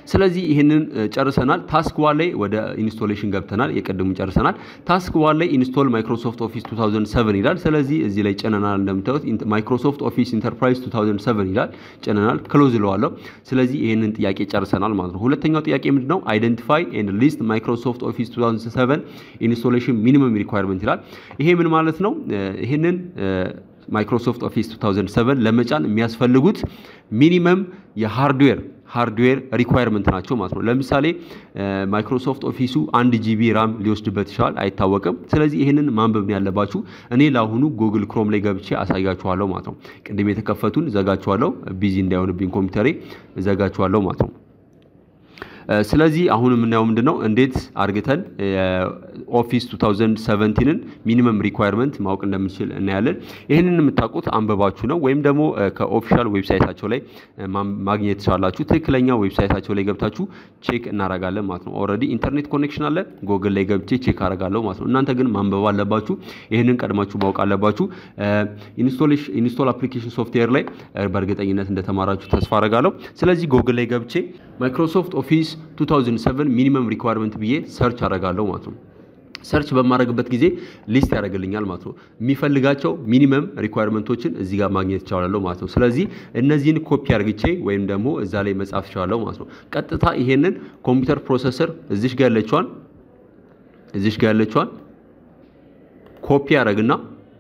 ስለዚህ ይህንን ጨርሰናል። ታስክ ዋን ላይ ወደ ኢንስቶሌሽን ገብተናል። የቀድሙን ጨርሰናል። ታስክ ዋን ላይ ኢንስቶል ማይክሮሶፍት ኦፊስ 2007 ይላል። ስለዚህ እዚህ ላይ ጭነናል። እንደምታዩት ማይክሮሶፍት ኦፊስ ኢንተርፕራይዝ 2007 ይላል። ጭነናል። ክሎዝ እለዋለሁ። ስለዚህ ይህንን ጥያቄ ጨርሰናል ማለት ነው። ሁለተኛው ጥያቄ ምንድን ነው? አይደንቲፋይ ኤንድ ሊስት ማይክሮሶፍት ኦፊስ 2007 ኢንስቶሌሽን ሚኒመም ሪኳየርመንት ይላል። ይሄ ምን ማለት ነው? ይህንን ማይክሮሶፍት ኦፊስ 2007 ለመጫን የሚያስፈልጉት ሚኒመም የሃርድዌር ሃርድዌር ሪኳየርመንት ናቸው ማለት ነው። ለምሳሌ ማይክሮሶፍት ኦፊሱ አንድ ጂቢ ራም ሊወስድበት ይችላል፣ አይታወቅም። ስለዚህ ይህንን ማንበብ ነው ያለባችሁ። እኔ ለአሁኑ ጉግል ክሮም ላይ ገብቼ አሳያችኋለሁ ማለት ነው። ቅድም የተከፈቱን ዘጋችኋለሁ፣ ቢዚ እንዳይሆንብኝ ኮምፒውተሬ ዘጋችኋለሁ ማለት ነው። ስለዚህ አሁን የምናየው ምንድነው እንዴት አርግተን ኦፊስ 2017ን ሚኒመም ሪኳየርመንት ማወቅ እንደምንችል እናያለን። ይህንን የምታውቁት አንበባችሁ ነው ወይም ደግሞ ከኦፊሻል ዌብሳይታቸው ላይ ማግኘት ትችላላችሁ። ትክክለኛ ዌብሳይታቸው ላይ ገብታችሁ ቼክ እናረጋለን ማለት ነው። ኦልሬዲ ኢንተርኔት ኮኔክሽን አለ፣ ጎግል ላይ ገብቼ ቼክ አረጋለሁ ማለት ነው። እናንተ ግን ማንበብ አለባችሁ። ይህንን ቀድማችሁ ማወቅ አለባችሁ። ኢንስቶል አፕሊኬሽን ሶፍትዌር ላይ በእርግጠኝነት እንደተማራችሁ ተስፋ አረጋለሁ። ስለዚህ ጎግል ላይ ገብቼ ማይክሮሶፍት ኦፊስ 2007 ሚኒመም ሪኳየርመንት ብዬ ሰርች አረጋለሁ ማለት ነው። ሰርች በማድረግበት ጊዜ ሊስት ያደርግልኛል ማለት ነው። የሚፈልጋቸው ሚኒመም ሪኳየርመንቶችን እዚህ ጋር ማግኘት ይቻላለሁ ማለት ነው። ስለዚህ እነዚህን ኮፒ አርግቼ ወይም ደግሞ እዛ ላይ መጻፍ ይቻላለሁ ማለት ነው። ቀጥታ ይሄንን ኮምፒውተር ፕሮሰሰር እዚሽ ጋር ያለችዋን እዚሽ ጋር ያለችዋን ኮፒ ያደርግና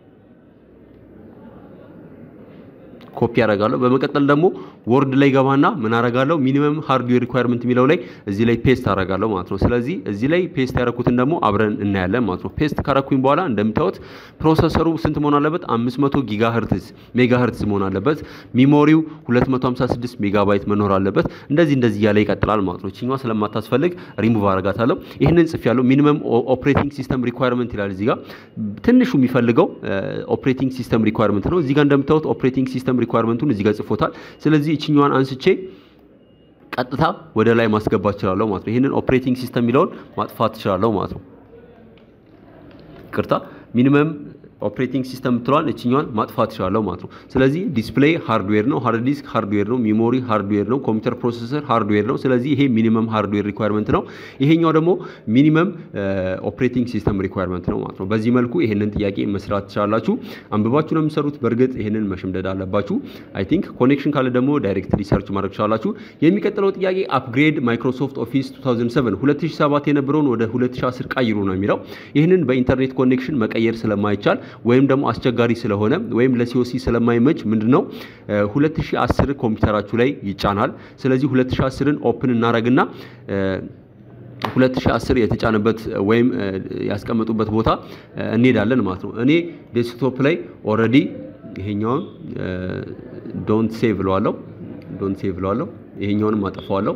ኮፒ ያደርጋለሁ። በመቀጠል ደግሞ ወርድ ላይ ገባና ምን አረጋለሁ ሚኒመም ሃርድዌር ሪኳየርመንት የሚለው ላይ እዚህ ላይ ፔስት አረጋለሁ ማለት ነው። ስለዚህ እዚህ ላይ ፔስት ያደረኩትን ደግሞ አብረን እናያለን ማለት ነው። ፔስት ካረኩኝ በኋላ እንደምታዩት ፕሮሰሰሩ ስንት መሆን አለበት? 500 ጊጋ ሄርትዝ ሜጋ ሄርትዝ መሆን አለበት። ሚሞሪው 256 ሜጋባይት መኖር አለበት። እንደዚህ እንደዚህ እያለ ይቀጥላል ማለት ነው። እችኛዋ ስለማታስፈልግ ሪሙቭ አረጋታለሁ። ይህንን ጽፍ ያለው ሚኒመም ኦፕሬቲንግ ሲስተም ሪኳየርመንት ይላል። እዚህ ጋር ትንሹ የሚፈልገው ኦፕሬቲንግ ሲስተም ሪኳየርመንት ነው። እዚህ ጋር እንደምታዩት ኦፕሬቲንግ ሲስተም ሪኳየርመንቱን እዚህ ጋር ጽፎታል። ስለዚህ እችኛዋን አንስቼ ቀጥታ ወደ ላይ ማስገባት እችላለሁ ማለት ነው። ይህንን ኦፕሬቲንግ ሲስተም የሚለውን ማጥፋት እችላለሁ ማለት ነው። ቅርታ ሚኒመም ኦፕሬቲንግ ሲስተም የምትለዋን እችኛዋን ማጥፋት ይችላለሁ ማለት ነው። ስለዚህ ዲስፕሌይ ሃርድዌር ነው፣ ሃርድ ዲስክ ሃርድዌር ነው፣ ሚሞሪ ሃርድዌር ነው፣ ኮምፒውተር ፕሮሰሰር ሃርድዌር ነው። ስለዚህ ይሄ ሚኒመም ሃርድዌር ሪኳየርመንት ነው። ይሄኛው ደግሞ ሚኒመም ኦፕሬቲንግ ሲስተም ሪኳየርመንት ነው ማለት ነው። በዚህ መልኩ ይሄንን ጥያቄ መስራት ትችላላችሁ። አንብባችሁ ነው የምትሰሩት። በእርግጥ ይሄንን መሸምደድ አለባችሁ። አይ ቲንክ ኮኔክሽን ካለ ደግሞ ዳይሬክት ሪሰርች ማድረግ ትችላላችሁ። የሚቀጥለው ጥያቄ አፕግሬድ ማይክሮሶፍት ኦፊስ 2007 2007 የነበረውን ወደ 2010 ቀይሩ ነው የሚለው። ይህንን በኢንተርኔት ኮኔክሽን መቀየር ስለማይቻል ወይም ደግሞ አስቸጋሪ ስለሆነ ወይም ለሲኦሲ ስለማይመች ምንድነው 2010 ኮምፒውተራችሁ ላይ ይጫናል። ስለዚህ 2010ን ኦፕን እናረግና 2010 የተጫነበት ወይም ያስቀመጡበት ቦታ እንሄዳለን ማለት ነው። እኔ ዴስክቶፕ ላይ ኦልሬዲ ይሄኛውን ዶንት ሴቭ ብለዋለሁ። ዶንት ሴቭ ብለዋለሁ። ይሄኛውንም አጠፋዋለሁ።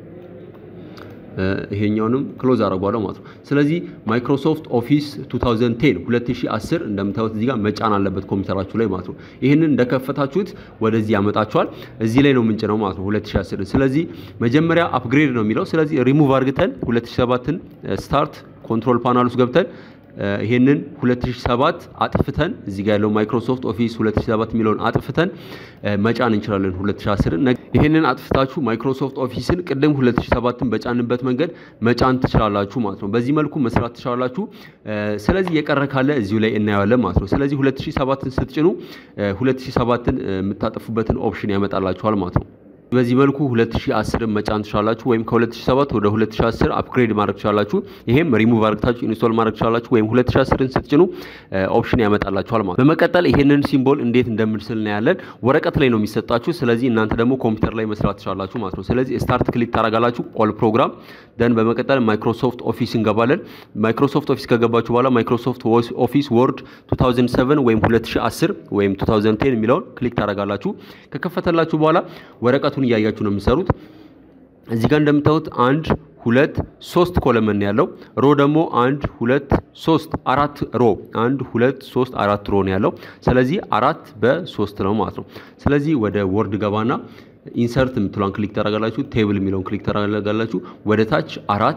ይሄኛውንም ክሎዝ አደርጓለሁ ማለት ነው። ስለዚህ ማይክሮሶፍት ኦፊስ 2010 2010 እንደምታዩት እዚህ ጋር መጫን አለበት ኮምፒውተራችሁ ላይ ማለት ነው። ይህንን እንደከፈታችሁት ወደዚህ ያመጣችኋል። እዚህ ላይ ነው ምንጭ ነው ማለት ነው 2010 ስለዚህ መጀመሪያ አፕግሬድ ነው የሚለው። ስለዚህ ሪሙቭ አድርግተን 2007ን ስታርት ኮንትሮል ፓናል ውስጥ ገብተን ይሄንን 2007 አጥፍተን እዚህ ጋር ያለው ማይክሮሶፍት ኦፊስ 2007 የሚለውን አጥፍተን መጫን እንችላለን 2010ን። ይሄንን አጥፍታችሁ ማይክሮሶፍት ኦፊስን ቅድም 2007ን በጫንበት መንገድ መጫን ትችላላችሁ ማለት ነው። በዚህ መልኩ መስራት ትችላላችሁ። ስለዚህ የቀረ ካለ እዚሁ ላይ እናየዋለን ማለት ነው። ስለዚህ 2007ን ስትጭኑ 2007ን የምታጠፉበትን ኦፕሽን ያመጣላችኋል ማለት ነው። በዚህ መልኩ 2010 መጫን ትችላላችሁ ወይም ከ2007 ወደ 2010 አፕግሬድ ማድረግ ትችላላችሁ። ይሄም ሪሙቭ አድርጋችሁ ኢንስቶል ማድረግ ትችላላችሁ ወይም 2010ን ስትጭኑ ኦፕሽን ያመጣላችኋል ማለት ነው። በመቀጠል ይሄንን ሲምቦል እንዴት እንደምንስል እናያለን። ወረቀት ላይ ነው የሚሰጣችሁ። ስለዚህ እናንተ ደግሞ ኮምፒውተር ላይ መስራት ትችላላችሁ ማለት ነው። ስለዚህ ስታርት ክሊክ ታደርጋላችሁ ኦል ፕሮግራም ደን በመቀጠል ማይክሮሶፍት ኦፊስ እንገባለን። ማይክሮሶፍት ኦፊስ ከገባችሁ በኋላ ማይክሮሶፍት ኦፊስ ወርድ 2007 ወይም 2010 ወይም 2010 የሚለውን ክሊክ ታደርጋላችሁ። ከከፈተላችሁ በኋላ ወረቀቱን እያያችሁ ነው የሚሰሩት። እዚህ ጋር እንደምታዩት አንድ ሁለት ሶስት ኮለመን ያለው ሮ ደግሞ አንድ ሁለት ሶስት አራት ሮ አንድ ሁለት ሶስት አራት ሮ ነው ያለው። ስለዚህ አራት በሶስት ነው ማለት ነው። ስለዚህ ወደ ወርድ ገባና ኢንሰርት የምትሏን ክሊክ ታደርጋላችሁ። ቴብል የሚለውን ክሊክ ታደርጋላችሁ። ወደ ታች አራት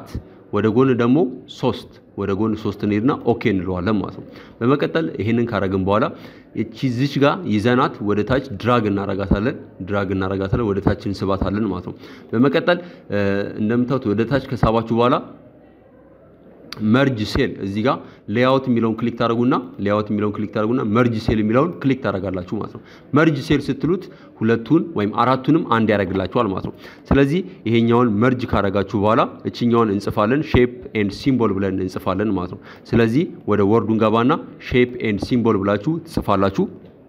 ወደ ጎን ደግሞ ሶስት ወደ ጎን ሶስት እንሄድና ኦኬ እንለዋለን ማለት ነው። በመቀጠል ይሄንን ካረግን በኋላ እቺ ዚች ጋር ይዘናት ወደ ታች ድራግ እናረጋታለን ድራግ እናረጋታለን ወደ ታች እንስባታለን ማለት ነው። በመቀጠል እንደምታዩት ወደ ታች ከሳባችሁ በኋላ መርጅ ሴል እዚህ ጋር ሌአውት የሚለውን ክሊክ ታደርጉና ሌአውት የሚለውን ክሊክ ታደርጉና መርጅ ሴል የሚለውን ክሊክ ታደርጋላችሁ ማለት ነው። መርጅ ሴል ስትሉት ሁለቱን ወይም አራቱንም አንድ ያደርግላችኋል ማለት ነው። ስለዚህ ይሄኛውን መርጅ ካደረጋችሁ በኋላ እችኛውን እንጽፋለን ሼፕ ኤንድ ሲምቦል ብለን እንጽፋለን ማለት ነው። ስለዚህ ወደ ወርዱን ገባና ሼፕ ኤንድ ሲምቦል ብላችሁ ትጽፋላችሁ።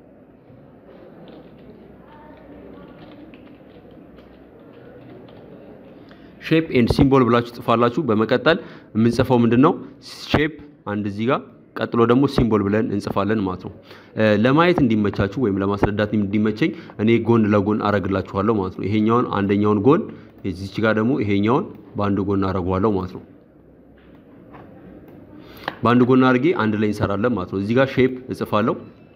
ሼፕ ኤንድ ሲምቦል ብላችሁ ጽፋላችሁ። በመቀጠል የምንጽፈው ምንድን ነው? ሼፕ አንድ እዚህ ጋር ቀጥሎ ደግሞ ሲምቦል ብለን እንጽፋለን ማለት ነው። ለማየት እንዲመቻችሁ ወይም ለማስረዳት እንዲመቸኝ እኔ ጎን ለጎን አረግላችኋለሁ ማለት ነው። ይሄኛውን አንደኛውን ጎን እዚች ጋር ደግሞ ይሄኛውን በአንድ ጎን አረገዋለሁ ማለት ነው። በአንድ ጎን አድርጌ አንድ ላይ እንሰራለን ማለት ነው። እዚህ ጋር ሼፕ እጽፋለሁ።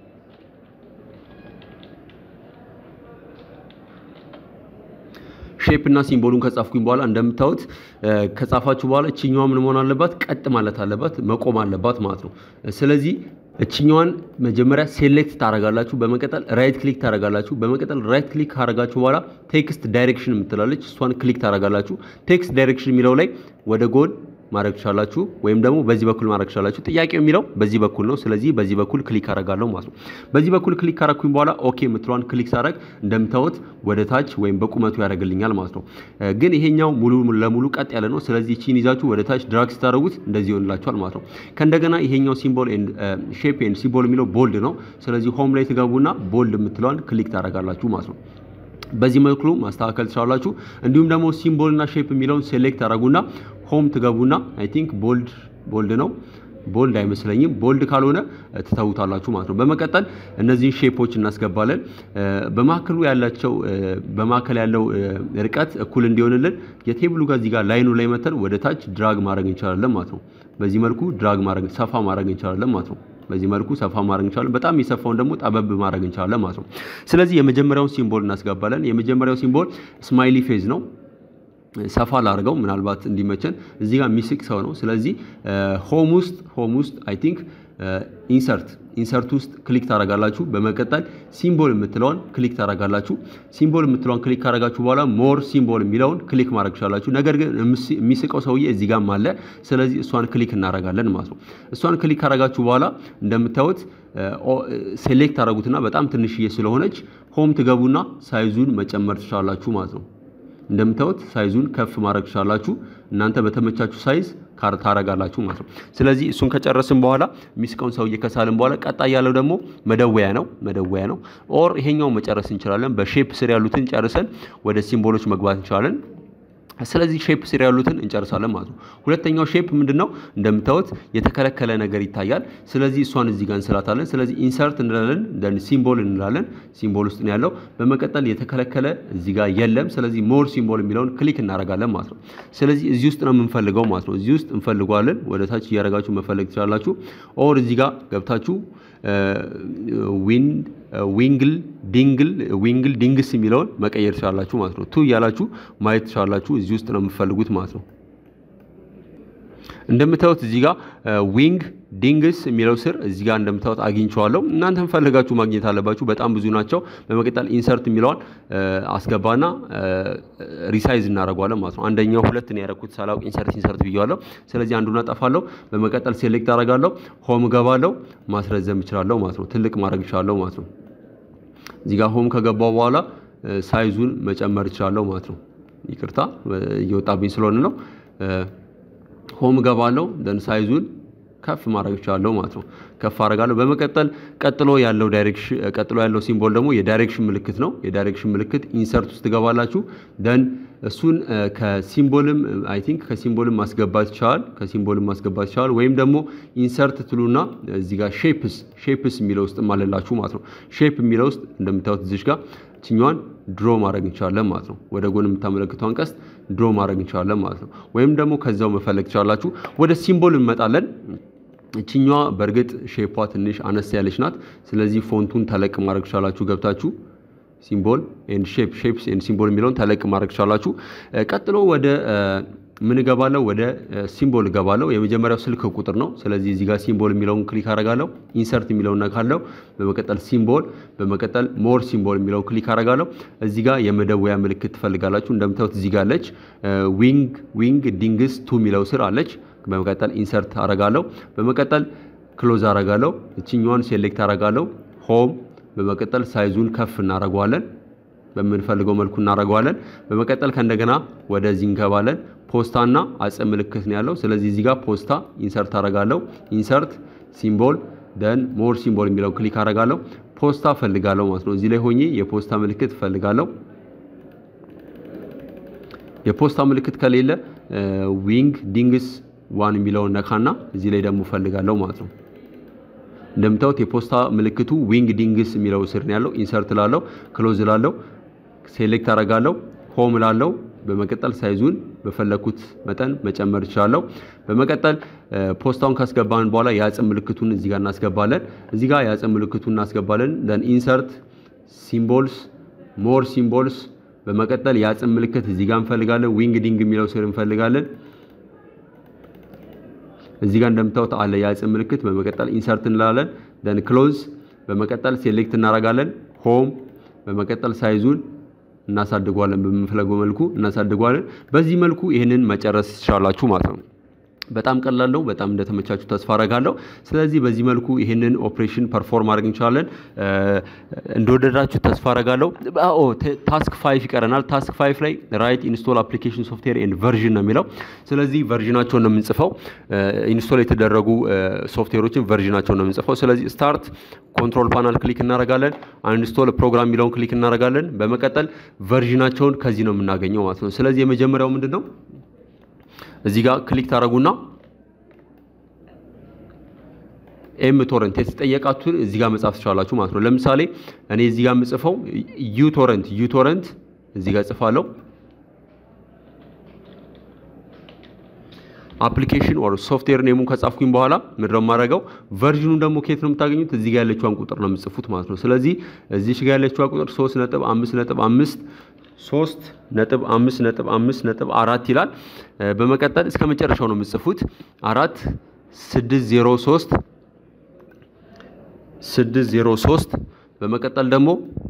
ሼፕ እና ሲምቦሉን ከጻፍኩኝ በኋላ እንደምታዩት ከጻፋችሁ በኋላ እችኛዋ ምን መሆን አለባት? ቀጥ ማለት አለባት፣ መቆም አለባት ማለት ነው። ስለዚህ እችኛዋን መጀመሪያ ሴሌክት ታረጋላችሁ። በመቀጠል ራይት ክሊክ ታረጋላችሁ። በመቀጠል ራይት ክሊክ ካረጋችሁ በኋላ ቴክስት ዳይሬክሽን የምትላለች እሷን ክሊክ ታረጋላችሁ። ቴክስት ዳይሬክሽን የሚለው ላይ ወደ ጎን ማድረግ ትችላላችሁ፣ ወይም ደግሞ በዚህ በኩል ማድረግ ትችላላችሁ። ጥያቄው የሚለው በዚህ በኩል ነው። ስለዚህ በዚህ በኩል ክሊክ አረጋለሁ ማለት ነው። በዚህ በኩል ክሊክ ካረኩኝ በኋላ ኦኬ የምትለዋን ክሊክ ሳረግ እንደምታዩት ወደ ታች ወይም በቁመቱ ያደርግልኛል ማለት ነው። ግን ይሄኛው ሙሉ ለሙሉ ቀጥ ያለ ነው። ስለዚህ ቺን ይዛችሁ ወደ ታች ድራግ ስታደርጉት እንደዚህ ይሆንላችኋል ማለት ነው። ከእንደገና ይሄኛው ሲምቦል ኤንድ ሼፕ ኤንድ ሲምቦል የሚለው ቦልድ ነው። ስለዚህ ሆም ላይ ትገቡና ቦልድ የምትለዋን ክሊክ ታደርጋላችሁ ማለት ነው። በዚህ መልኩ ማስተካከል ትችላላችሁ። እንዲሁም ደግሞ ሲምቦል እና ሼፕ የሚለውን ሴሌክት አደረጉና ሆም ትገቡና አይ ቲንክ ቦልድ ቦልድ ነው ቦልድ አይመስለኝም። ቦልድ ካልሆነ ትተውታላችሁ ማለት ነው። በመቀጠል እነዚህን ሼፖች እናስገባለን። በማዕከሉ ያላቸው በማዕከል ያለው ርቀት እኩል እንዲሆንልን የቴብሉ ጋር እዚህ ጋር ላይኑ ላይ መተን ወደ ታች ድራግ ማድረግ እንችላለን ማለት ነው። በዚህ መልኩ ድራግ ማድረግ ሰፋ ማድረግ እንችላለን ማለት ነው። በዚህ መልኩ ሰፋ ማድረግ እንችላለን። በጣም የሰፋውን ደግሞ ጠበብ ማድረግ እንችላለን ማለት ነው። ስለዚህ የመጀመሪያውን ሲምቦል እናስገባለን። የመጀመሪያው ሲምቦል ስማይሊ ፌዝ ነው። ሰፋ ላድርገው ምናልባት እንዲመቸን። እዚህ ጋር የሚስቅ ሰው ነው። ስለዚህ ሆም ውስጥ ሆም ውስጥ አይ ቲንክ ኢንሰርት ኢንሰርት ውስጥ ክሊክ ታደርጋላችሁ። በመቀጠል ሲምቦል የምትለውን ክሊክ ታደርጋላችሁ። ሲምቦል የምትለውን ክሊክ ካደረጋችሁ በኋላ ሞር ሲምቦል የሚለውን ክሊክ ማድረግ ትችላላችሁ። ነገር ግን የሚስቀው ሰውዬ እዚህ ጋርም አለ። ስለዚህ እሷን ክሊክ እናደርጋለን ማለት ነው። እሷን ክሊክ ካደረጋችሁ በኋላ እንደምታዩት ሴሌክት ታደርጉትና በጣም ትንሽዬ ስለሆነች ሆም ትገቡና ሳይዙን መጨመር ትችላላችሁ ማለት ነው። እንደምታዩት ሳይዙን ከፍ ማድረግ ትችላላችሁ። እናንተ በተመቻችሁ ሳይዝ ታረጋላችሁ ማለት ነው። ስለዚህ እሱን ከጨረስን በኋላ የሚስቀውን ሰውዬ ከሳልን በኋላ ቀጣይ ያለው ደግሞ መደወያ ነው መደወያ ነው። ኦር ይሄኛውን መጨረስ እንችላለን። በሼፕ ስር ያሉትን ጨርሰን ወደ ሲምቦሎች መግባት እንችላለን። ስለዚህ ሼፕ ስር ያሉትን እንጨርሳለን ማለት ነው። ሁለተኛው ሼፕ ምንድን ነው? እንደምታዩት የተከለከለ ነገር ይታያል። ስለዚህ እሷን እዚህ ጋር እንስላታለን። ስለዚህ ኢንሰርት እንላለን፣ ደን ሲምቦል እንላለን። ሲምቦል ውስጥ ነው ያለው። በመቀጠል የተከለከለ እዚህ ጋር የለም። ስለዚህ ሞር ሲምቦል የሚለውን ክሊክ እናደርጋለን ማለት ነው። ስለዚህ እዚህ ውስጥ ነው የምንፈልገው ማለት ነው። እዚህ ውስጥ እንፈልገዋለን። ወደ ታች እያደረጋችሁ መፈለግ ትችላላችሁ። ኦር እዚህ ጋር ገብታችሁ ዊንግል ዲንግል ዊንግል ዲንግስ የሚለውን መቀየር ትችላላችሁ ማለት ነው። ቱ እያላችሁ ማየት ትችላላችሁ። እዚህ ውስጥ ነው የምትፈልጉት ማለት ነው። እንደምታዩት እዚህ ጋር ዊንግ ዲንግስ የሚለው ስር እዚህ ጋር እንደምታዩት አግኝቼዋለሁ። እናንተም ፈልጋችሁ ማግኘት አለባችሁ። በጣም ብዙ ናቸው። በመቀጠል ኢንሰርት የሚለውን አስገባና ሪሳይዝ እናደርገዋለን ማለት ነው። አንደኛው ሁለት ነው ያደረኩት ሳላውቅ ኢንሰርት ኢንሰርት ብያዋለሁ። ስለዚህ አንዱን አጠፋለሁ። በመቀጠል ሴሌክት አደርጋለሁ። ሆም እገባለሁ። ማስረዘም እችላለሁ ማለት ነው። ትልቅ ማድረግ እችላለሁ ማለት ነው። እዚህ ጋር ሆም ከገባው በኋላ ሳይዙን መጨመር እችላለሁ ማለት ነው። ይቅርታ እየወጣብኝ ስለሆነ ነው። ሆም እገባለሁ ደን ሳይዙን ከፍ ማድረግ እችላለሁ ማለት ነው። ከፍ አደርጋለሁ። በመቀጠል ቀጥሎ ያለው ዳይሬክሽን ቀጥሎ ያለው ሲምቦል ደግሞ የዳይሬክሽን ምልክት ነው። የዳይሬክሽን ምልክት ኢንሰርት ውስጥ ትገባላችሁ። ደን እሱን ከሲምቦልም አይ ቲንክ ከሲምቦልም ማስገባት ይቻላል። ከሲምቦልም ማስገባት ይቻላል። ወይም ደግሞ ኢንሰርት ትሉና እዚህ ጋር ሼፕስ ሼፕስ የሚለው ውስጥ አለላችሁ ማለት ነው። ሼፕ የሚለው ውስጥ እንደምታዩት እዚሽ ጋር ችኛዋን ድሮ ማድረግ እንችላለን ማለት ነው። ወደ ጎን የምታመለክተውን ቀስት ድሮ ማድረግ እንችላለን ማለት ነው። ወይም ደግሞ ከዛው መፈለግ ትችላላችሁ። ወደ ሲምቦል እንመጣለን። እችኛዋ በእርግጥ ሼፓ ትንሽ አነስ ያለች ናት። ስለዚህ ፎንቱን ተለቅ ማድረግ ትችላላችሁ ገብታችሁ ሲምቦል ኤንድ ሼፕ ሼፕስ ኤንድ ሲምቦል የሚለውን ተለቅ ማድረግ ትችላላችሁ። ቀጥሎ ወደ ምን እገባለሁ? ወደ ሲምቦል እገባለሁ። የመጀመሪያው ስልክ ቁጥር ነው። ስለዚህ እዚህ ጋር ሲምቦል የሚለውን ክሊክ አደርጋለሁ። ኢንሰርት የሚለውን ነካለሁ። በመቀጠል ሲምቦል፣ በመቀጠል ሞር ሲምቦል የሚለውን ክሊክ አደርጋለሁ። እዚህ ጋር የመደወያ ምልክት ትፈልጋላችሁ። እንደምታዩት እዚህ ጋር አለች። ዊንግ ዊንግ ዲንግስ ቱ የሚለው ስር አለች። በመቀጠል ኢንሰርት አደርጋለሁ። በመቀጠል ክሎዝ አደርጋለሁ። እችኛዋን ሴሌክት አደርጋለሁ። ሆም በመቀጠል ሳይዙን ከፍ እናደርገዋለን። በምንፈልገው መልኩ እናደርገዋለን። በመቀጠል ከእንደገና ወደዚህ እንገባለን። ፖስታና አጽም ምልክት ነው ያለው። ስለዚህ እዚህ ጋር ፖስታ ኢንሰርት አደርጋለሁ። ኢንሰርት ሲምቦል ደን ሞር ሲምቦል የሚለው ክሊክ አደርጋለሁ። ፖስታ ፈልጋለሁ ማለት ነው። እዚህ ላይ ሆኜ የፖስታ ምልክት ፈልጋለሁ። የፖስታ ምልክት ከሌለ ዊንግ ዲንግስ ዋን የሚለውን ነካና እዚህ ላይ ደግሞ ፈልጋለሁ ማለት ነው። እንደምታዩት የፖስታ ምልክቱ ዊንግ ዲንግስ የሚለው ስር ነው ያለው። ኢንሰርት ላለው ክሎዝ ላለው ሴሌክት አደርጋለሁ። ሆም ላለው በመቀጠል ሳይዙን በፈለኩት መጠን መጨመር እችላለሁ። በመቀጠል ፖስታውን ካስገባን በኋላ የአጽም ምልክቱን እዚህ ጋር እናስገባለን። እዚህ ጋር የአጽም ምልክቱን እናስገባለን። ደን ኢንሰርት ሲምቦልስ ሞር ሲምቦልስ በመቀጠል የአጽም ምልክት እዚህ ጋር እንፈልጋለን። ዊንግ ዲንግ የሚለው ስር እንፈልጋለን። እዚህ ጋር እንደምታዩት አለ የአጽም ምልክት። በመቀጠል ኢንሰርት እንላለን። ደን ክሎዝ በመቀጠል ሴሌክት እናደርጋለን። ሆም በመቀጠል ሳይዙን እናሳድጓለን። በምንፈለገው መልኩ እናሳድጓለን። በዚህ መልኩ ይህንን መጨረስ ትችላላችሁ ማለት ነው። በጣም ቀላል ነው። በጣም እንደተመቻችሁ ተስፋ አረጋለሁ። ስለዚህ በዚህ መልኩ ይህንን ኦፕሬሽን ፐርፎርም ማድረግ እንችላለን። እንደወደዳችሁ ተስፋ አረጋለሁ። ኦ ታስክ ፋይፍ ይቀረናል። ታስክ ፋይፍ ላይ ራይት ኢንስቶል አፕሊኬሽን ሶፍትዌር ኤንድ ቨርዥን ነው የሚለው። ስለዚህ ቨርዥናቸውን ነው የምንጽፈው። ኢንስቶል የተደረጉ ሶፍትዌሮችን ቨርዥናቸውን ነው የምንጽፈው። ስለዚህ ስታርት ኮንትሮል ፓናል ክሊክ እናደርጋለን። አንስቶል ፕሮግራም የሚለውን ክሊክ እናደርጋለን። በመቀጠል ቨርዥናቸውን ከዚህ ነው የምናገኘው ማለት ነው። ስለዚህ የመጀመሪያው ምንድን ነው? እዚህ ጋር ክሊክ ታደርጉና ኤም ቶረንት የተጠየቃችሁን እዚህ ጋር መጻፍ ትችላላችሁ ማለት ነው። ለምሳሌ እኔ እዚህ ጋር የምጽፈው ዩ ቶረንት ዩ ቶረንት እዚህ ጋር ጽፋለሁ። አፕሊኬሽን ኦር ሶፍትዌር ኔሙን ከጻፍኩኝ በኋላ ምንድን ነው የማደርገው? ቨርዥኑን ደግሞ ከየት ነው የምታገኙት? እዚህ ጋር ያለችዋን ቁጥር ነው የምጽፉት ማለት ነው። ስለዚህ እዚህ ጋር ያለችዋ ቁጥር ሶስት ነጥብ አምስት ነጥብ አምስት ሶስት ነጥብ አምስት ነጥብ አምስት ነጥብ አራት ይላል። በመቀጠል እስከ መጨረሻው ነው የምጽፉት አራት ስድስት ዜሮ ሶስት ስድስት ዜሮ ሶስት በመቀጠል ደግሞ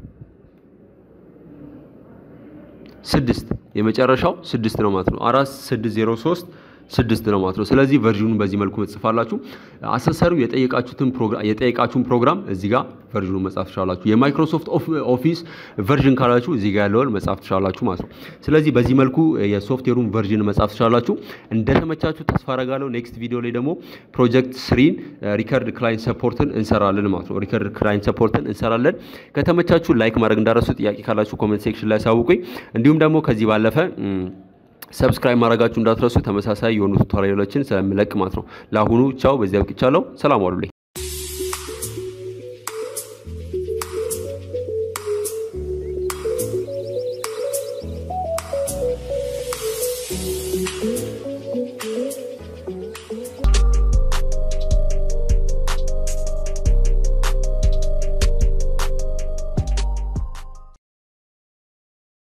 ስድስት የመጨረሻው ስድስት ነው ማለት ነው። አራት ስድስት ዜሮ ሶስት ስድስት ነው ማለት ነው። ስለዚህ ቨርዥኑን በዚህ መልኩ መጽፋላችሁ። አሰሰሪው የጠየቃችሁትን ፕሮግራም የጠየቃችሁን ፕሮግራም እዚህ ጋር ቨርዥኑን መጻፍ ትችላላችሁ። የማይክሮሶፍት ኦፊስ ቨርዥን ካላችሁ እዚህ ጋር ያለውን መጻፍ ትችላላችሁ ማለት ነው። ስለዚህ በዚህ መልኩ የሶፍትዌሩን ቨርዥን መጻፍ ትችላላችሁ። እንደተመቻችሁ ተስፋ አረጋለሁ። ኔክስት ቪዲዮ ላይ ደግሞ ፕሮጀክት ስሪን ሪከርድ ክላይንት ሰፖርትን እንሰራለን ማለት ነው። ሪከርድ ክላይንት ሰፖርትን እንሰራለን። ከተመቻችሁ ላይክ ማድረግ እንዳረሱ፣ ጥያቄ ካላችሁ ኮሜንት ሴክሽን ላይ አሳውቁኝ። እንዲሁም ደግሞ ከዚህ ባለፈ ሰብስክራይብ ማድረጋችሁ እንዳትረሱ። ተመሳሳይ የሆኑ ቱቶሪያሎችን ስለምለቅ ማለት ነው። ለአሁኑ ቻው፣ በዚያ አብቅቻለሁ። ሰላም ዋሉልኝ።